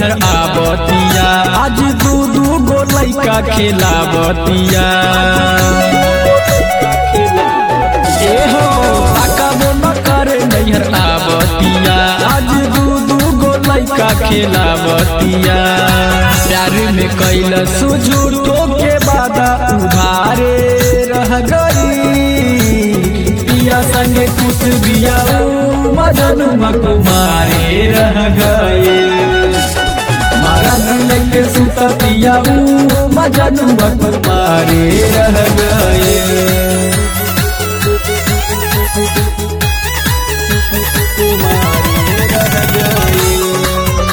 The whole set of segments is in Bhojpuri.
नैहर आबतिया आज दू दू गो लैका खेलाबतिया ए हो ताकाबो न करे नैहर आबतिया आज दू दू गो लैका खेलाबतिया प्यार में कैल सुझूठो के बादा उधारे रह गई पिया संगे कुछ बिया मदन कुमारे रह गए मारा दिल के सुता पिया मदन कुमारे रह गए कुमारे रह गए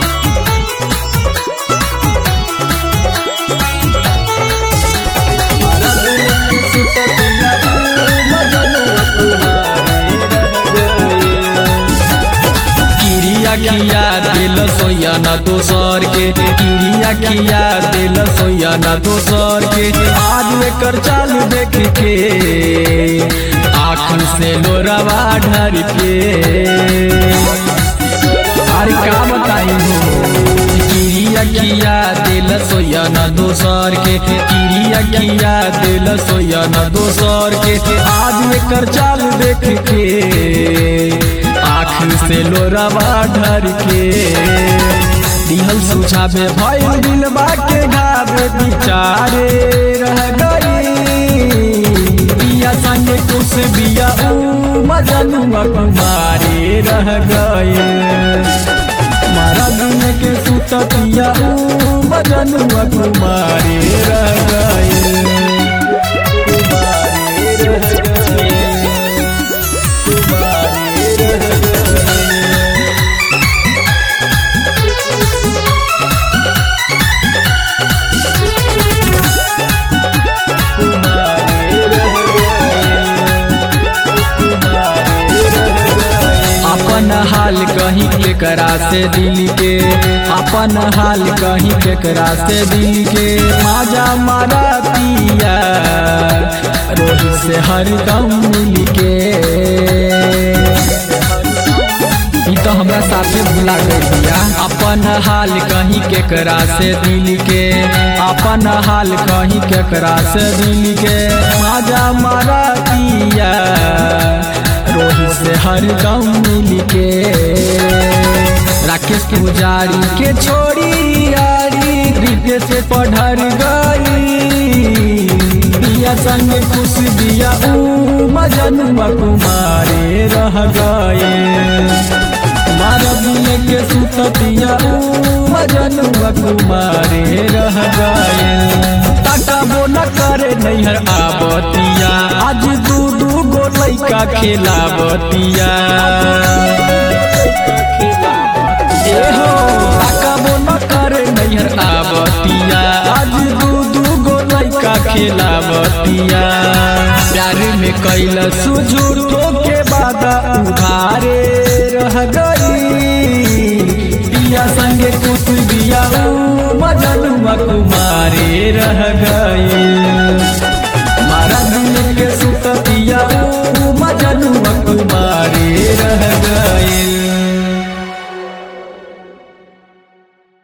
किरिया किया दिल सोया ना दोसर के किरिया किया दिल सोया ना दोसर के आज एकर चाल देख के आँख से लोरवा ढर के अरे का बताई हो किरिया किया दिल सोया ना दोसर के किरिया किया दिल सोया ना दोसर के आज एकर चाल देख के आँख से लोरवा ढर के दिहल सुझावे भइल दिलबा के घावे बिचारे रह गई बिया संगे कुछ बिया ऊ मजनुआ कुमारे रह गए मारा दिन के सुततिया ऊ मजनुआ कुमारे रह गए कुमारे रह गए कुमारे रह गए अपन हाल कहीं केकरा से दिल के अपन हाल कहीं केकरा से दिल के माजा मारा पिया रोहित से हर दम मिल के ई तो हमरा साथे भुला गइलिया अपन हाल कहीं केकरा से दिल के अपन हाल कहीं केकरा से दिल के माजा मारा पिया रोहित से हर दम मिल के राकेश पुजारी के छोड़ी यारी हृदय से पढ़र गई बिया संग खुश बिया ऊ मजनुआ कुमारे रह गए मारा दिल के सुततिया ऊ मजनुआ कुमारे रह गए ताकाबो न करे नैहर आबतिया आज दू दू गो लैका खेलाबतिया ए हो ताकाबो न करे नैहर आबतिया आज दू दू गो लैका खेलाबतिया प्यार में कैल सुझूठो के बादा उधारे रह गई पिया संगे कुछ बिया मजनुआ कुमारे रह गए मारा दिल के सुतत